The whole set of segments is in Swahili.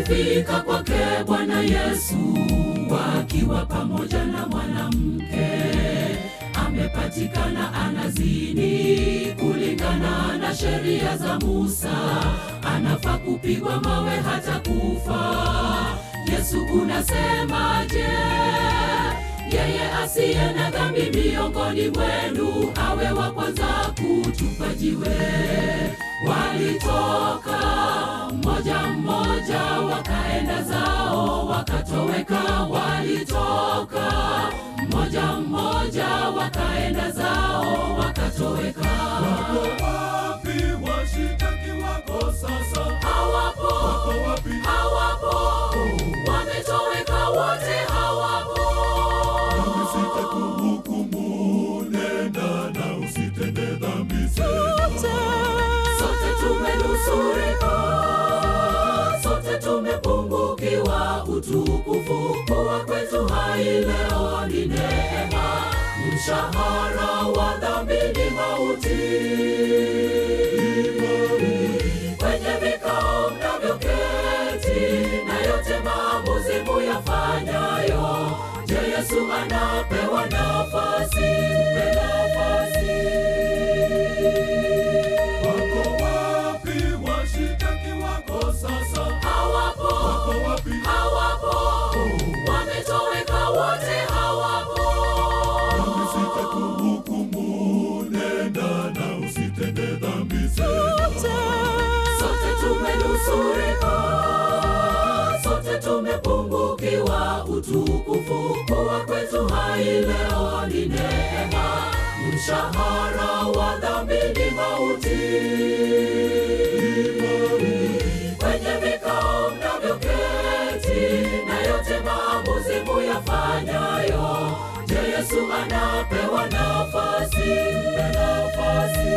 walifika kwake Bwana Yesu wakiwa pamoja na mwanamke amepatikana anazini kulingana na sheria za Musa, anafaa kupigwa mawe hata kufa. Yesu unasemaje? Yeye asiye na dhambi miongoni mwenu awe wa kwanza kutupa jiwe. Walitoka mmoja mmoja, wakaenda zao, wakatoweka. Walitoka mmoja mmoja, wakaenda zao, wakatoweka. Wako wapi washitaki wako sasa? Hawapo, Wako wapi? hawapo, wametoweka wote, hawapo. Nami sitakuhukumu, nenda na usitende dhambi tena. Sote tumenusurika, sote tumepungukiwa utukufu. Kuwa kwetu hai leo ni neema, mshahara wa dhambi ni mauti. Kwenye vikao mnavyoketi na yote maamuzi muyafanyayo, je, Yesu anapewa nafasi? Mpe nafasi. Wako wapi washitaki wako sasa? Hawapo, Wako wapi? hawapo, wametoweka wote, hawapo. Nami sitakuhukumu, nenda na usitende dhambi tena. Sote tumenusurika, sote tumepungukiwa utukufu. Kuwa kwetu hai leo ni neema, mshahara wa dhambi ni mauti. Kwenye vikao mnavyoketi na yote maamuzi muyafanyayo, je, Yesu anapewa nafasi? Mpe nafasi.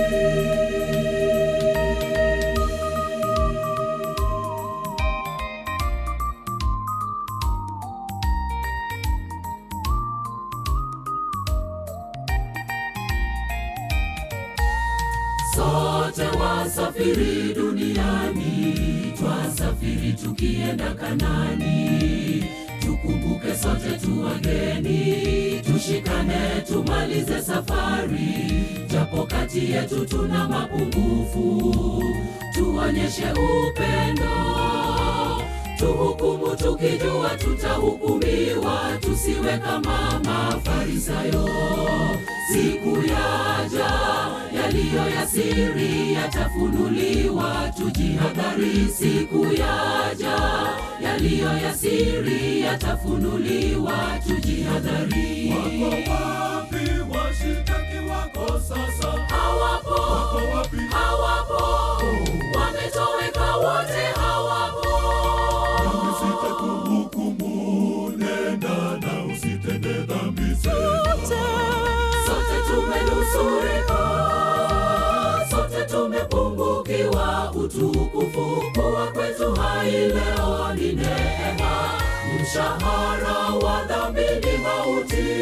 Sote wasafiri duniani, twasafiri tukienda Kanani. Tukumbuke sote tu wageni, tushikane tumalize safari, japo kati yetu tuna mapungufu, tuonyeshe upendo tuhukumu tukijua tutahukumiwa, tusiwe kama Mafarisayo. Siku yaja yaliyo ya siri yatafunuliwa, tujihadhari. Siku yaja yaliyo ya siri yatafunuliwa, tujihadhari. Wako wapi washitaki wako sasa? Hawapo, Wako wapi? hawapo, wametoweka wote, hawapo. Nami sitakuhukumu, nenda na usitende dhambi tena. Sote tumenusurika, sote tumepungukiwa utukufu. Kuwa kwetu hai leo ni neema, mshahara wa dhambi ni mauti.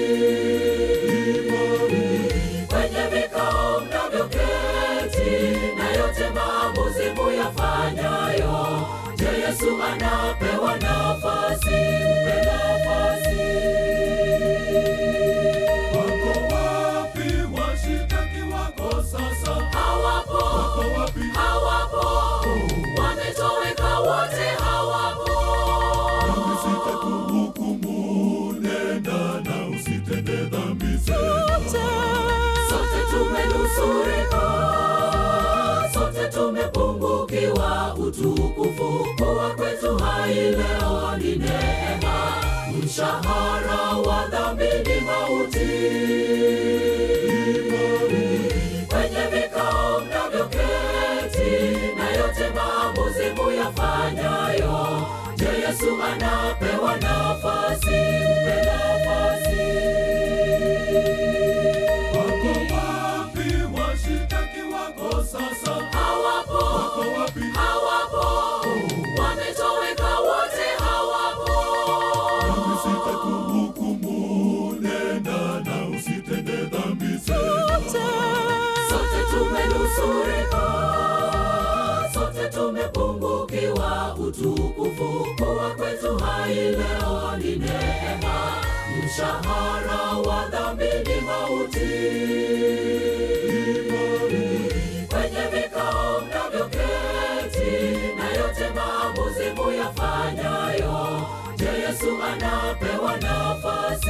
Kwenye vikao mnavyoketi na yote maamuzi muyafanyayo, je, Yesu anapewa nafasi? Mpe nafasi. Wako wapi washitaki wako sasa? Hawapo, Wako wapi? hawapo, wametoweka wote, hawapo. Nami sitakuhukumu, nenda na usitende dhambi tena. Sote tumenusurika, sote tumepungukiwa utukufu. Kuwa kwetu hai leo ni neema, mshahara wa dhambi ni mauti. Kwenye vikao mnavyoketi na yote maamuzi muyafanyayo, je, Yesu anapewa nafasi? Mpe nafasi. Wako wapi washitaki wako sasa? Hawapo, Wako wapi? hawapo, wametoweka wote, hawapo. Nami sitakuhukumu, nenda na usitende dhambi tena. Sote tumenusurika, sote tumepungukiwa utu hai leo ni neema, mshahara wa dhambi ni mauti. Kwenye vikao mnavyoketi na yote maamuzi muyafanyayo, je, Yesu anapewa nafasi?